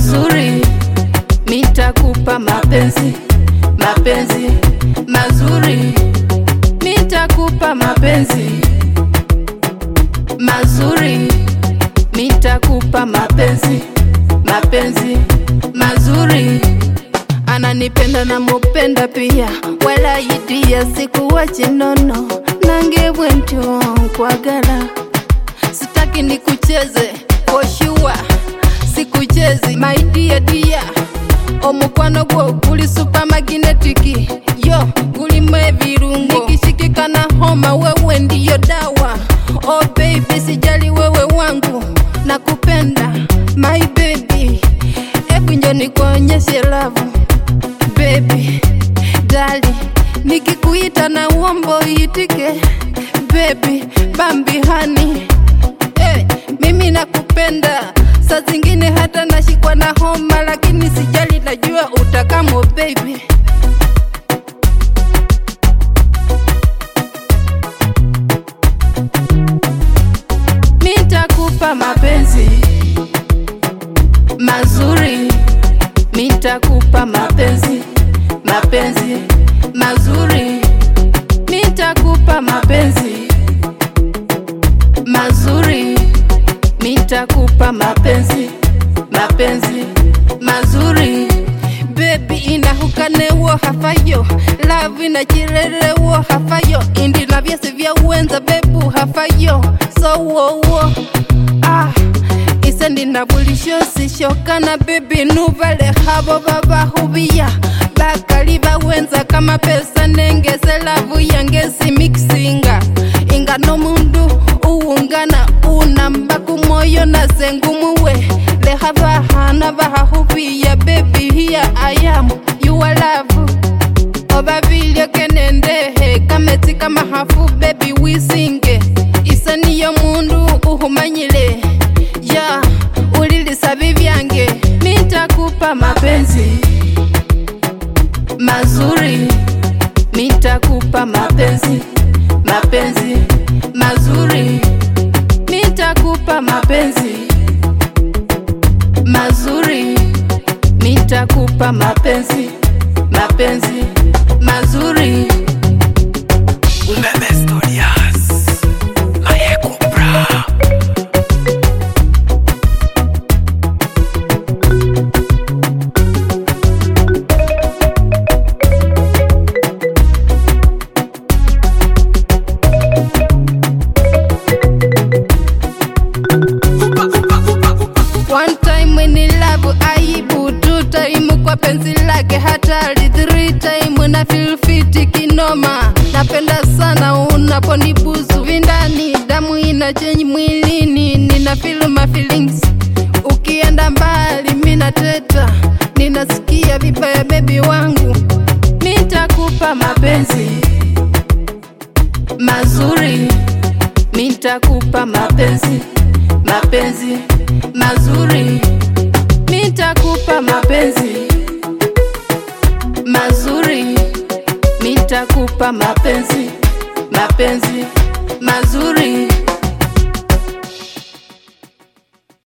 mazuri, mitakupa mapenzi, mapenzi mazuri, mitakupa mapenzi mazuri, mitakupa mapenzi, mapenzi mazuri. Ananipenda na mupenda pia, wala idia sikuwa chinono, nange bwentyo nkwagala sitaki nikucheze oshuwa sikuchezi maidia dia omukwano gwo guli supamaginetiki yo gulimu ebirungo nikishikika na homa wewe ndiyo dawa oh baby sijali wewe wangu nakupenda my baby hebu njo nikuonyeshe lavu baby dali nikikuita na uombo itike baby bambi hani hey, mimi nakupenda saa zingine hata nashikwa na homa lakini sijali najua utakamo baby mitakupa mapenzi mazuri mitakupa mapenzi mapenzi mazuri mitakupa mapenzi mazuri mitakupa mapenzi mapenzi mazuri bebi inahukanewo hafayo lavu inachirerewo hafayo indi na vyesi vya uwenza bebu hafayo sowowo ah isendi na bulishosi shokana bebi nuvale havo vavahuviya bakali bawenza kama pesa nengese lavu yangesi mixinga inga nomundu uwungana unamba kumoyo na sengumuwe leha vahana vahahuviya bebi hiya ayamu yuwa lavu obavilyo kenendehe kametsi kamahafu bebi wisinge isaniyo mundu uhumanyile ya ulilisavi vyange mitakupa mapenzi mazuri mitakupa mapenzi mapenzi mazuri mitakupa mapenzi mazuri mitakupa mapenzi mapenzi mazuri Umeme Studios. Maye Kupra. One time when love aibu, two time kwa penzi lake hatari, three time na feel fit kinoma. Napenda sana unaponibusu vindani, damu ina change mwilini, nina feel my feelings. Ukienda mbali mina teta, ninasikia vibaya bebi wangu, nitakupa mapenzi mazuri, nitakupa mapenzi mapenzi mazuri, nitakupa mapenzi mazuri, nitakupa mapenzi mapenzi mazuri.